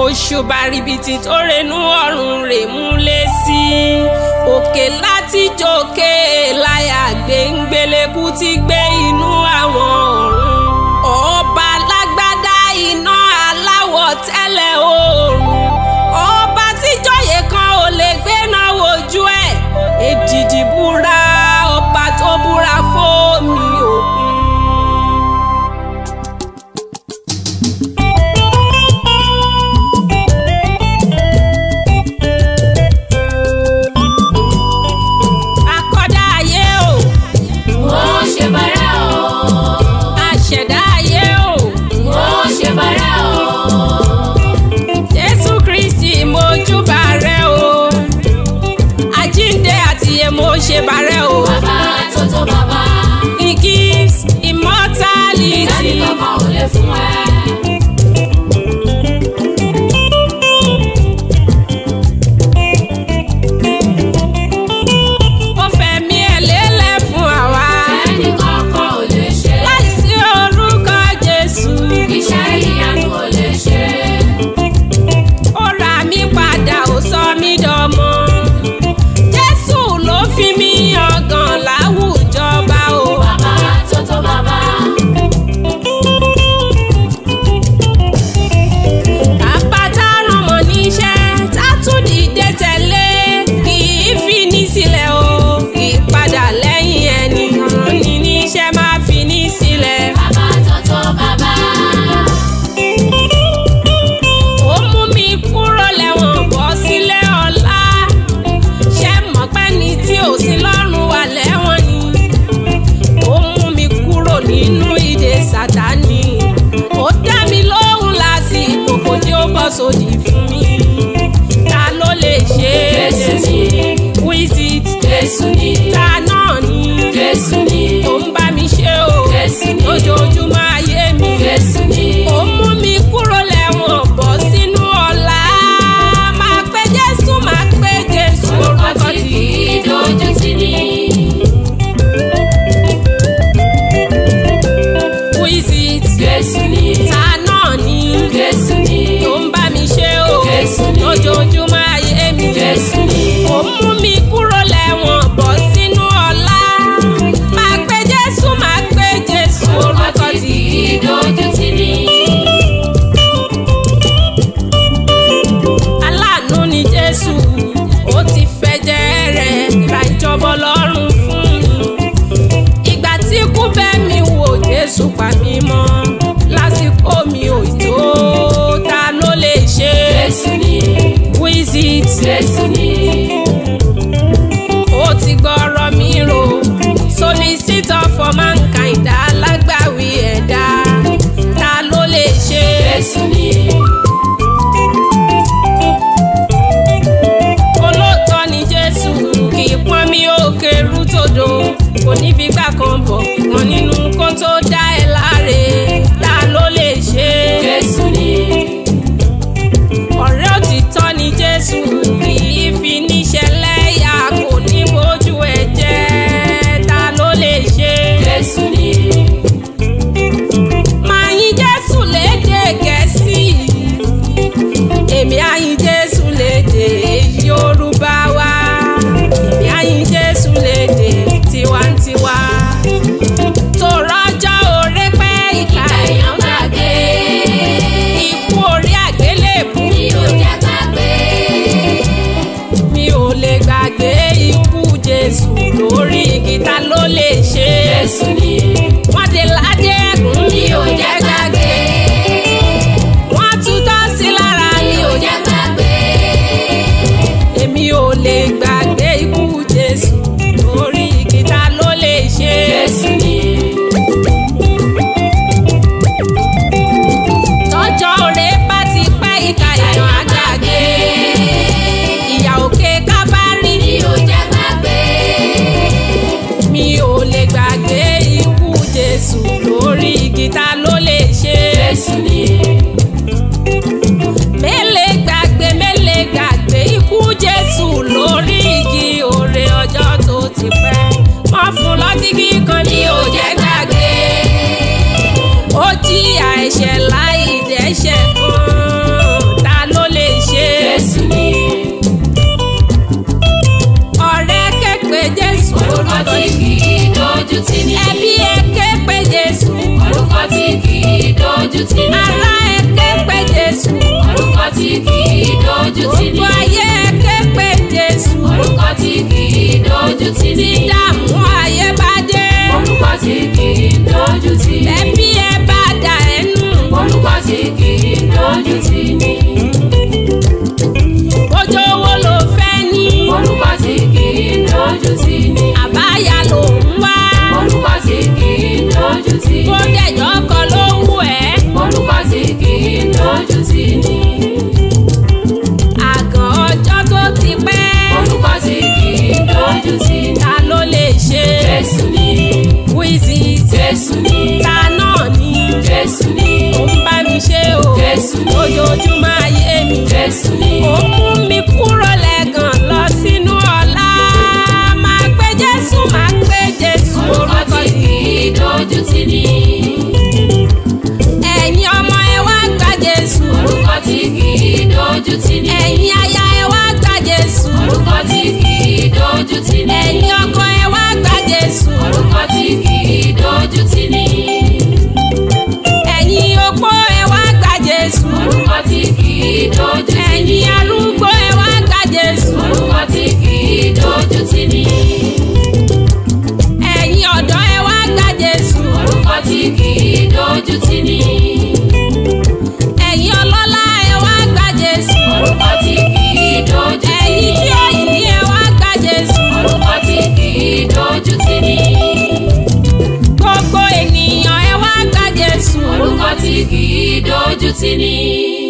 òṣùbà rìbìtì tó renú ọ̀run rè múlẹ̀ sí i òkè láti jókè láyà gbẹ̀ngbẹ̀lẹ̀kù ti gbé inú àwọn ọ̀run ọba lágbádá iná aláwọ̀ tẹ́lẹ̀ oòrùn ọba tíjọ́yè kan ò lè gbéná wojú ẹ̀ èdìdì búra ọba tó búra fómi òkun. akọ́dá ayé o Wọ́n ṣe bàrà o. aṣẹ̀dá ayé o Wọ́n ṣe bàrà o. jésù kristi mojúbà rẹ o àjíǹde àti èmo ṣe bàrẹ o Bàbá tó tó bàbá. he gives immortality. Dání kankan ò lè fún ẹ. ó fẹ̀mí ẹ̀ lélẹ̀ fún àwa Dání kankan ò lè ṣe. láìsí orúkọ jésù Iṣẹ́ ìyanu ò lè ṣe. ó ra mí padà ó sọ mí dọmọ jésù ló fi mí yangàn láwùjọ bá o. Bàbá tó tó bàbá. bàbá tá a rán mọ́ níṣẹ́ tá a tún dìde tẹ̀lé kì í fi ní sílẹ̀ o kì í padà lẹ́yìn ẹni rán ni níṣẹ́ máa fi ní sílẹ̀. Bàbá tó tó bàbá. ó mú mi kúrò lẹ́wọ̀n bọ́ sílé ọlá ṣé mọ̀ pé ní tí ò sí lọ́rùn wà lẹ́wọ̀n ni ó mú mi kúrò nínú ìdè sátánì ó dá mi lóhùn lásìkò kò tí ó bọ́ sódì fún mi ta ló lè ṣe é Jésù ni. who is it Jésù ni. ta náà ni Jésù ni. tó ń bá mi ṣe o Jésù ni. lójoojúmọ́ ayé mi Jésù ni. ó mú mi kúrò lẹ́wọ̀n bọ́ sínú ọ̀la máa pé jésù máa pé jésù Orúkọ orúkọ tí tí kì í dojú tì ní. who is it Jésù ni. ta náà ni Jésù ni. tó ń bá mi ṣe o Jésù ni. lójoojúmọ́ ayé mi Jésù ni. ó mú mi kúrò lẹ́wọ̀n bọ́ sínú ọ̀la máa pé jésù máa pé jésù Orúkọ orúkọ tí tí kì í dojú tì ní. aláàánú ni jésù ó ti fẹ̀jẹ̀ rẹ̀ ra ìjọba ọlọ́run fún mi ìgbà tí ikú bẹ́ mi wò jésù pa mí mọ́ lásìkò mi ò tó ta ló lè ṣe Jésù ni. who is it Jésù ni. ó ti gbọ́rọ̀ mi rò solicitor for mankind alágbàwí ẹ̀dá ta ló lè ṣe Jésù ni. olóòótọ́ ni jésù kì í pọ́n mi ó kẹrù tòdò kò ní fi gbà kan bọ̀ wọn nínú kó tó dá ẹ láre ta ló lè ṣe Jésù ni. ọ̀rẹ́ òtítọ́ ni jésù kì í fi níṣẹ́ lẹ́yà kò ní bójú ẹ jẹ́ ta ló lè ṣe Jésù ni. máa yìn jésù lédè gẹ̀ẹ́sì èmi á yìn jésù lédè yorùbá wa èmi á yìn jésù lédè tiwantiwa tó rọ́jọ́ òré pẹ́ ìka Ìka èèyàn gbàgbé. ikú orí àgbélébù Mi ò jẹ́ gbàgbé. mi ò lè gbàgbé ikú jésù lórí igi ta ló lè ṣe Jésù ni. wọ́n dé ládé ẹ̀gún Mi ò jẹ́ gbàgbé. wọ́n tutọ́ sí lára Mi mi ò ò jẹ́ gbàgbé. èmi ò lè gbàgbé ikú jésù lórí igi ta ló lè ṣe. Jésù ni. tọ́jọ́ òré bá ti pẹ́ ìka èèyàn àgbàgbé ìyà òkè kábárí Mi ò jẹ́ gbàgbé. mi ò lè gbàgbé ikú jésù lórí igi ta ló lè ṣe. Jésù ni. mélèé gbàgbé mélèé gbàgbé ikú jésù lórí igi òrè ọjọ́ tó ti pẹ́ wọ́n fún lọ́tí kíkan ní Mi ò jẹ́ gbàgbé. ó jìyà ẹ̀ṣẹ̀ láì dẹ́ṣẹ̀ kan ta ló dojú tì ní. ará ẹ ké pe Jésù Orúkọ tí kì í dojú tì ní. gbogbo ayé ẹ ké pe Jésù Orúkọ tí kì í dojú tì ní. dídààmú ayé bá dé Orúkọ tí kì í dojú tì ní. ẹbí ẹ bá dà ẹ́ nù Orúkọ tí kì í dojú tì ní. ojú owó ló fẹ́ ní Orúkọ tí kì í dojú tì ní. àbáyá ló ń wá Orúkọ tí kì í dojú tì kó ní. dẹ̀jọ́ kan ló wù ẹ́ Orúkọ tí kì í dojú tì ní. àgàn ọjọ́ tó ti pẹ́ Orúkọ tí kì í dojú tì ní. ta ló lè ṣe Jésù ni, wíìsì Jésù ni, ta náà ni Jésù ni, ó ń bá mi ṣe o Jésù ni. ojoojúmọ́ ayé mi Jésù ni. ó mú mi kúrò lẹ́gàn lọ sínú ọ̀la máa gbé Jésù máa gbé Jésù Orúkọ orúkọ tí kì í dojú tì ní. ẹ̀yin ọmọ ẹ wá gba Jésù Orúkọ tí kì í dojú tì ní. ẹ̀yin aya ẹ wá gba Jésù Orúkọ tí kì í dojú tì ní. ẹ̀yin ọkọ ẹ wá gba Jésù Orúkọ tí kì í dojú tì ní. ẹ̀yin opó ẹ wá gba Jésù Orúkọ tí kì í dojú tì ní. ẹ̀yin arúgbó ẹ wá gba Jésù Orúkọ tí kì í dojú tì ní. ẹ̀yin ọ̀dọ́ ẹ wá gba Jésù Orúkọ tí kì í dojú tì ní. ẹ̀yin ọlọ́lá ẹ wá gba Jésù Orúkọ tí kì í dojú tì ẹ̀yin ní. tí ó yìí ẹ wá gba Jésù Orúkọ tí kì í dojú tì ní. gbogbo ènìyàn ẹ wá gba Jésù Orúkọ tí kì í dojú tì ní.